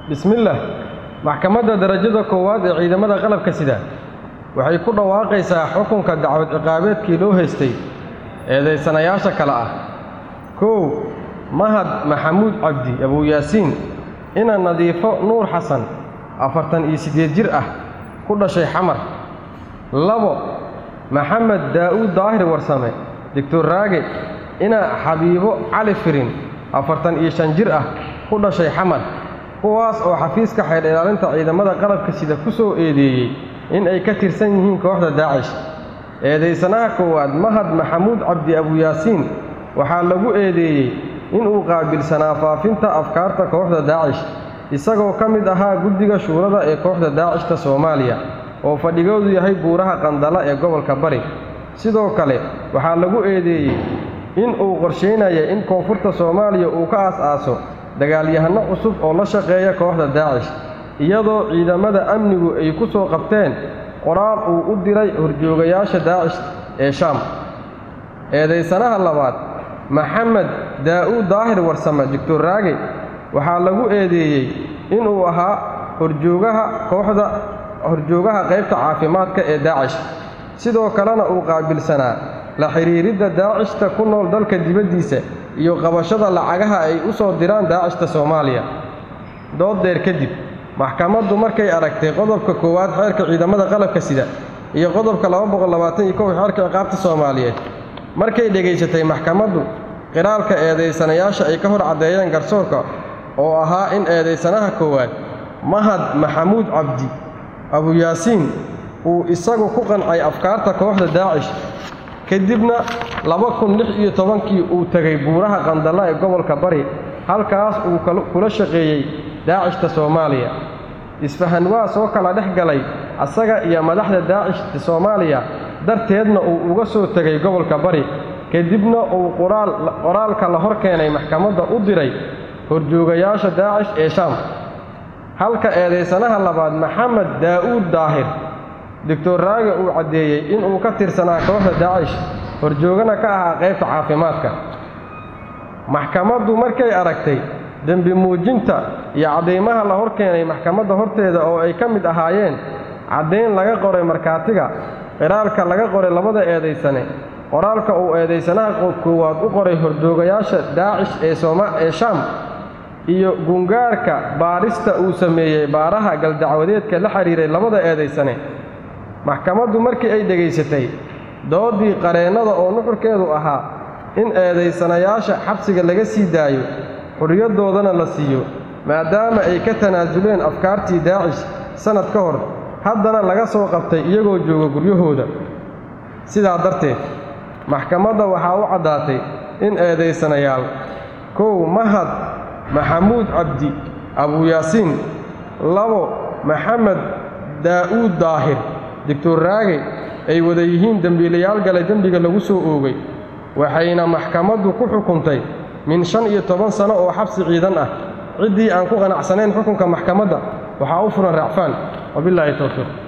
bismillaah maxkamadda darajada koowaad ee ciidamada qalabka sida waxay ku dhawaaqaysaa xukunka dacwad ciqaabeedkii loo haystay eedaysanayaasha kale ah kow mahad maxamuud cabdi abuuyaasiin ina nadiifo nuur xasan afartan iyo siddeed jir ah ku dhashay xamar labo maxamed daa'uud daahir warsame doctor raage ina xabiibo cali firin afartan iyo shan jir ah ku dhashay xamar kuwaas oo xafiiska xeer ilaalinta ciidamada qalabka sida ku soo eedeeyey in ay ka tirsan yihiin kooxda daacish eedaysanaha koowaad mahad maxamuud cabdi abuyaasiin waxaa lagu eedeeyey inuu qaabilsanaa faafinta afkaarta kooxda daacish isagoo ka mid ahaa guddiga shuurada ee kooxda daacishta soomaaliya oo fadhigoodu yahay buuraha qandala ee gobolka bari sidoo kale waxaa lagu eedeeyey in uu qorshaynaya in koonfurta soomaaliya uu ka aas-aaso dagaalyahanno cusub oo la shaqeeya kooxda daacish iyadoo ciidamada amnigu ay ku soo qabteen qoraal uu u diray horjoogayaasha daacish ee shaam eedaysanaha labaad maxamed daa'uud daahir warsame doctor raage waxaa lagu eedeeyey inuu ahaa horjoogaha kooxda horjoogaha qaybta caafimaadka ee daacish sidoo kalena uu qaabilsanaa la xidhiiridda daacishta ku nool dalka dibaddiisa iyo qabashada lacagaha ay u soo diraan daacishta soomaaliya dood dheer kadib maxkamaddu markay aragtay qodobka koowaad xeerka ciidamada qalabka sida iyo qodobka xeerka ciqaabta soomaaliyeed markay dhegaysatay maxkamaddu qiraalka eedaysanayaasha ay ka hor caddeeyeen garsoorka oo ahaa in eedaysanaha koowaad mahad maxamuud cabdi abuyaasiin uu isagu ku qancay afkaarta kooxda daacish kadibna laba kun lix iyo tobankii uu tegay buuraha qandalla ee gobolka bari halkaas uu kula shaqeeyey daacishta soomaaliya isfahan waa soo kala dhex galay asaga iyo madaxda daacishta soomaaliya darteedna uu uga soo tegay gobolka bari kadibna uu qoraalka la hor keenay maxkamadda u diray horjoogayaasha daacish ee shaam halka eedaysanaha labaad maxamed daa'uud daahir doctor raage uu caddeeyey inuu ka tirsanaa kooxda daacish horjoogana ka ahaa qaybta caafimaadka maxkamaddu markay aragtay dembi muujinta iyo caddaymaha la hor keenay maxkamadda horteeda oo ay ka mid ahaayeen caddayn laga qoray markhaatiga qiraalka laga qoray labada eedaysane qoraalka uu eedaysanaha koowaad u qoray horjoogayaasha daacish ee shaam iyo gungaarka baadhista uu sameeyey baaraha galdacwadeedka la xidhiiray labada eedaysane maxkamaddu markii ay dhegaysatay dooddii qareennada oo nuxurkeedu ahaa in eedaysanayaasha xabsiga laga sii daayo xurriyadoodana la siiyo maadaama ay ka tanaasuleen afkaartii daacish sannad ka hor haddana laga soo qabtay iyagoo jooga guryahooda sidaa darteed maxkamadda waxaa u caddaatay in eedaysanayaal kow mahad maxamuud cabdi abuyaasiin labo maxamed daa'uud daahir doctor raage ay wada yihiin dembiilayaal galay dembiga lagu soo oogay waxayna maxkamaddu ku xukuntay min shan iyo toban sano oo xabsi ciidan ah ciddii aan ku qanacsanayn xukunka maxkamadda waxaa u furan raacfaan wabilaahi towfiiq